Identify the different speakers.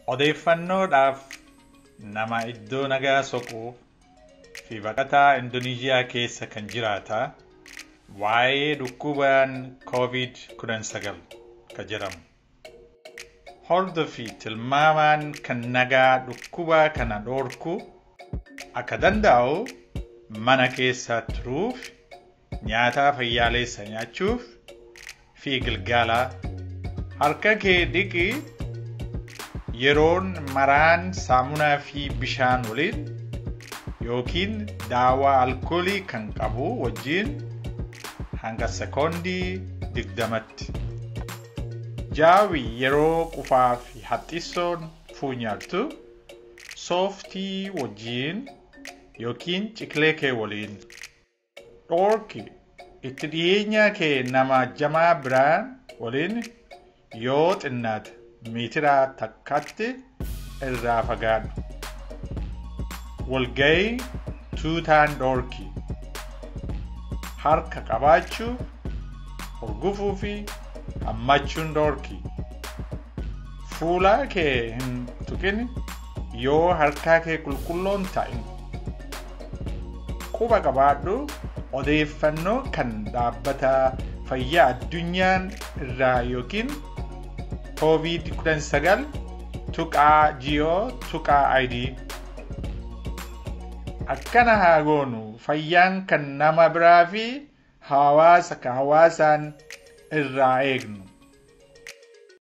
Speaker 1: Odeeffannoodhaaf nama iddoo nagaa soquuf fi baqataa Indoneeziyaa keessa kan jiraata waa'ee dhukkubaan COVID-19 ka jedhamu. Hordofii tilmaamaan kan nagaa dhukkubaa kana dhoorku akka danda'u mana keessa turuuf nyaata fayyaaleessa nyaachuuf fi gilgaalaa harka kee dhiqii yeroon maraan saamunaa fi bishaan waliin yookiin daawaa alkoolii kan qabu wajjiin hanga sekoondii digdamatti. Jaawi yeroo qufaa fi haxxisoon fuunyartu sooftii wajjiin yookiin ciklee kee waliin. Dhoorki itti dhiyeenya kee nama jamaa biraan waliin yoo xinnaate meetiraa takkatti irraa fagaadhu. Walgayii tuutaan dhoorki. Harka qabaachuu, hurgufuu fi hammachuun dhoorki. Fuula kee hin tuqin yoo harkaa kee qulqulloon ta'in. Quba qabaadhu odeeffannoo kan dhaabbata fayyaa addunyaan irraa yookiin COVID-19 tuqaa jiyoo tuqaa ID. Akkana haa goonu fayyaan kan nama biraa fi hawaasa kan hawaasaan irraa eegnu.